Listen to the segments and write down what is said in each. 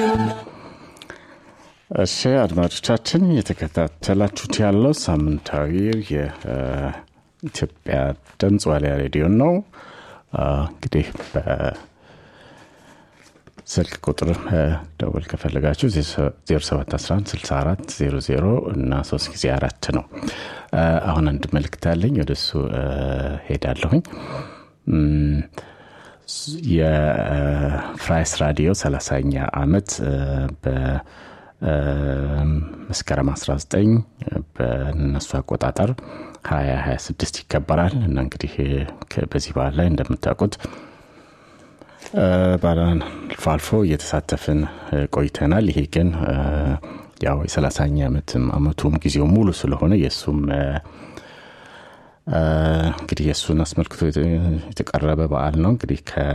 እሺ አድማጮቻችን እየተከታተላችሁት ያለው ሳምንታዊው የኢትዮጵያ ድምፅ ዋሊያ ሬዲዮን ነው። እንግዲህ በስልክ ቁጥር ደውል ከፈለጋችሁ 07116400 እና 3 ጊዜ አራት ነው። አሁን አንድ መልክት አለኝ፣ ወደሱ ሄዳለሁኝ። የፍራይስ ራዲዮ 30ኛ ዓመት በመስከረም 19 በነሱ አቆጣጠር 2026 ይከበራል እና እንግዲህ በዚህ በዓል ላይ እንደምታውቁት አልፎ አልፎ እየተሳተፍን ቆይተናል። ይሄ ግን ያው የ30ኛ ዓመትም አመቱም ጊዜው ሙሉ ስለሆነ የእሱም እንግዲህ የእሱን አስመልክቶ የተቀረበ በዓል ነው። እንግዲህ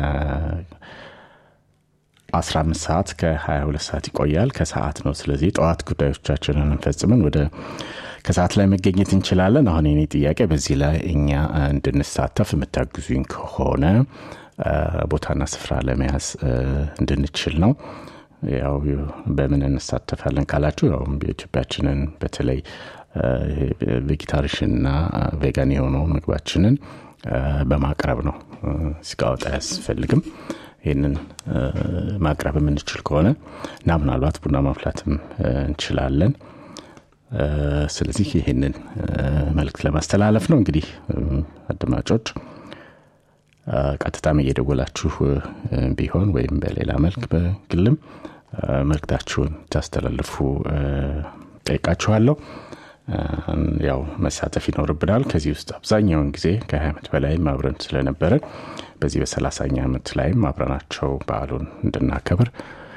ከ15 ሰዓት ከ22 ሰዓት ይቆያል። ከሰዓት ነው። ስለዚህ ጠዋት ጉዳዮቻችንን እንፈጽምን ወደ ከሰዓት ላይ መገኘት እንችላለን። አሁን የኔ ጥያቄ በዚህ ላይ እኛ እንድንሳተፍ የምታግዙኝ ከሆነ ቦታና ስፍራ ለመያዝ እንድንችል ነው። ያው በምን እንሳተፋለን ካላችሁ ያው የኢትዮጵያችንን በተለይ ቬጌታሪሽንና ቬጋን የሆነው ምግባችንን በማቅረብ ነው። ስጋወጣ አያስፈልግም። ይህንን ማቅረብ የምንችል ከሆነ እና ምናልባት ቡና ማፍላትም እንችላለን። ስለዚህ ይህንን መልእክት ለማስተላለፍ ነው። እንግዲህ አድማጮች ቀጥታም እየደወላችሁ ቢሆን ወይም በሌላ መልክ በግልም መልክታችሁን ታስተላልፉ ጠይቃችኋለሁ። ያው መሳተፍ ይኖርብናል። ከዚህ ውስጥ አብዛኛውን ጊዜ ከ20 ዓመት በላይም አብረን ስለነበረን በዚህ በሰላሳኛ ዓመት ላይም አብረናቸው በዓሉን እንድናከብር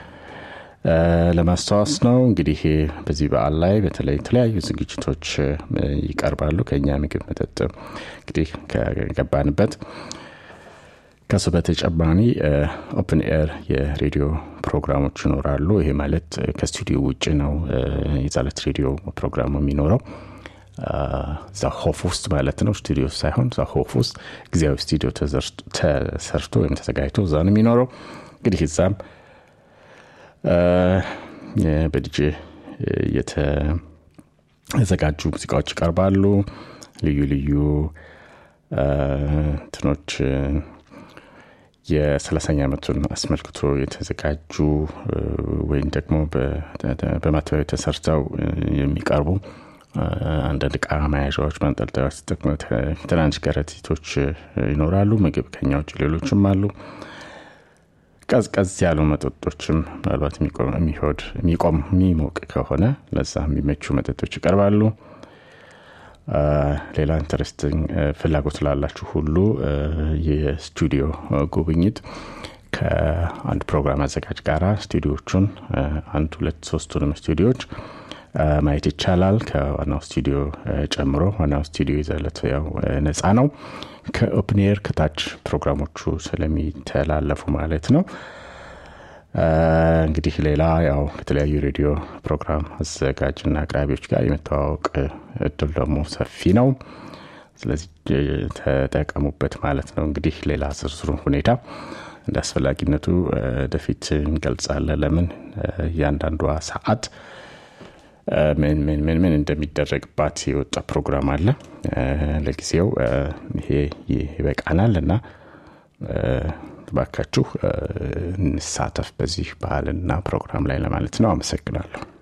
ለማስታወስ ነው። እንግዲህ በዚህ በዓል ላይ በተለይ የተለያዩ ዝግጅቶች ይቀርባሉ። ከኛ ምግብ፣ መጠጥ እንግዲህ ከገባንበት ከሱ በተጨማሪ ኦፕን ኤር የሬዲዮ ፕሮግራሞች ይኖራሉ። ይሄ ማለት ከስቱዲዮ ውጭ ነው የጸሎት ሬዲዮ ፕሮግራሙ የሚኖረው እዛ ሆፍ ውስጥ ማለት ነው። ስቱዲዮ ሳይሆን እዛ ሆፍ ውስጥ ጊዜያዊ ስቱዲዮ ተሰርቶ ወይም ተዘጋጅቶ እዛ ነው የሚኖረው። እንግዲህ እዛም በዲጄ የተዘጋጁ ሙዚቃዎች ይቀርባሉ። ልዩ ልዩ እንትኖች የሰላሳኛ ዓመቱን አስመልክቶ የተዘጋጁ ወይም ደግሞ በማተባበያ ተሰርተው የሚቀርቡ አንዳንድ እቃ መያዣዎች፣ ማንጠልጠያዎች ተጠቅሞ ትናንሽ ከረጢቶች ይኖራሉ። ምግብ ከኛ ውጭ ሌሎችም አሉ። ቀዝቀዝ ያሉ መጠጦችም ምናልባት የሚሆድ የሚቆም የሚሞቅ ከሆነ ለዛ የሚመቹ መጠጦች ይቀርባሉ። ሌላ ኢንተረስቲንግ ፍላጎት ላላችሁ ሁሉ የስቱዲዮ ጉብኝት ከአንድ ፕሮግራም አዘጋጅ ጋራ ስቱዲዮቹን አንድ ሁለት ሶስቱንም ስቱዲዮች ማየት ይቻላል። ከዋናው ስቱዲዮ ጨምሮ ዋናው ስቱዲዮ ይዘለት ያው ነፃ ነው። ከኦፕኔር ከታች ፕሮግራሞቹ ስለሚተላለፉ ማለት ነው። እንግዲህ ሌላ ያው ከተለያዩ ሬዲዮ ፕሮግራም አዘጋጅና አቅራቢዎች ጋር የመተዋወቅ እድል ደግሞ ሰፊ ነው። ስለዚህ ተጠቀሙበት ማለት ነው። እንግዲህ ሌላ ዝርዝሩን ሁኔታ እንደ አስፈላጊነቱ ወደፊት እንገልጻለን። ለምን እያንዳንዷ ሰዓት ምን ምን ምን ምን እንደሚደረግባት የወጣ ፕሮግራም አለ። ለጊዜው ይሄ ይበቃናል እና ባካችሁ እንሳተፍ በዚህ ባህልና ፕሮግራም ላይ ለማለት ነው። አመሰግናለሁ።